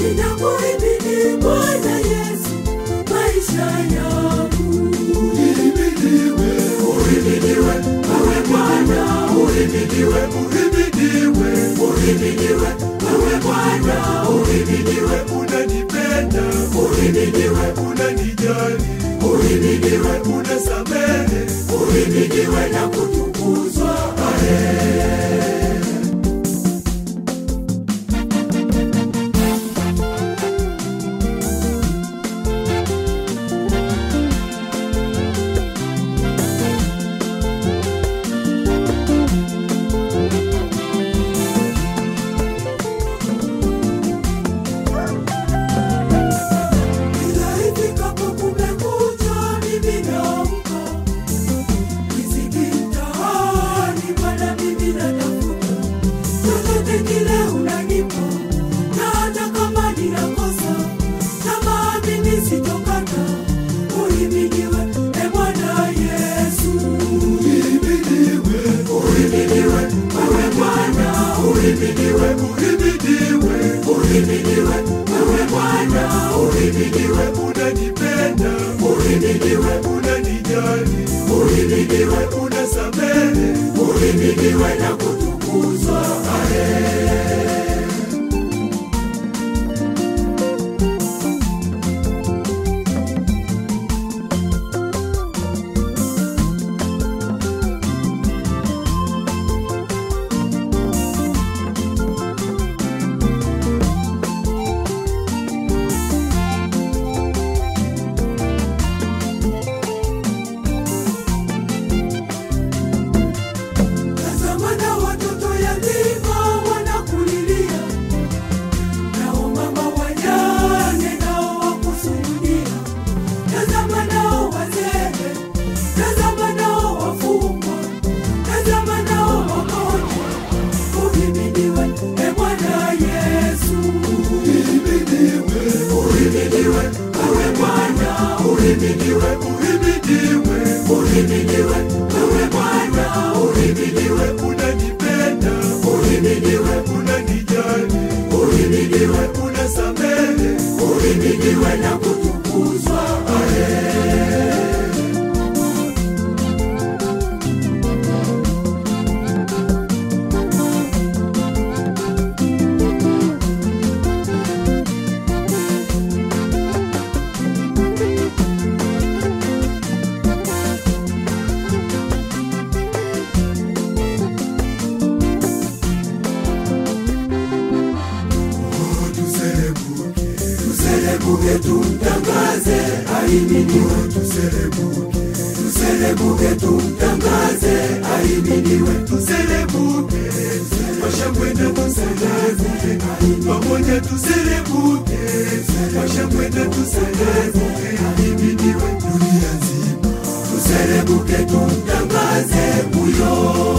ninakuhimidi Bwana Yesu maisha yangu. Uhimidiwe, Uhimidiwe wewe Bwana, uhimidiwe, uhimidiwe, uhimidiwe wewe Bwana, uhimidiwe, unanipenda, uhimidiwe, unanijali, uhimidiwe, unasamehe, uhimidiwe na kutukuzwa. Amen. Kila ifikapo kumekucha, mimi naamka. Riziki mtaani, Bwana mimi natafuta. Chochote kile unanipa, na hata kama ninakosa, tamaa mimi sitokata. Uhimidiwe, e Bwana Yesu. uhimidiwe, Uhimidiwe, wewe Bwana, uhimidiwe, uhimidiwe, uhimidiwe, wewe Bwana, uhimidiwe, unanipenda, uhimidiwe, unanijali, uhimidiwe, unasamehe, uhimidiwe na kutukuzwa. Amen. Tazama na watoto yatima wanakulilia, nao mama wajane nao wakusujudia. Tazama nao wazee, tazama nao wafungwa, tazama nao wagonjwa. Uhimidiwe e Bwana Yesu, uhimidiwe, uhimidiwe wewe Bwana, uhimidiwe, uhimidiwe, uhimidiwe wewe Bwana, uhimidiwe, unanipenda, uhimidiwe, unanijali, uhimidiwe unasamehe, uhimidiwe na kutukuzwa. Amen. oh, tuselebuke, Tuselebuke tumtangaze, ahimidiwe. tuselebuke, Tuselebuke tumtangaze, ahimidiwe. tuselebuke, kwa shangwe na tuselebuke, pamoja tuselebuke, kwa shangwe na tuselebuke, ahimidiwe dunia nzima. Tuselebuke tumtangaze huyo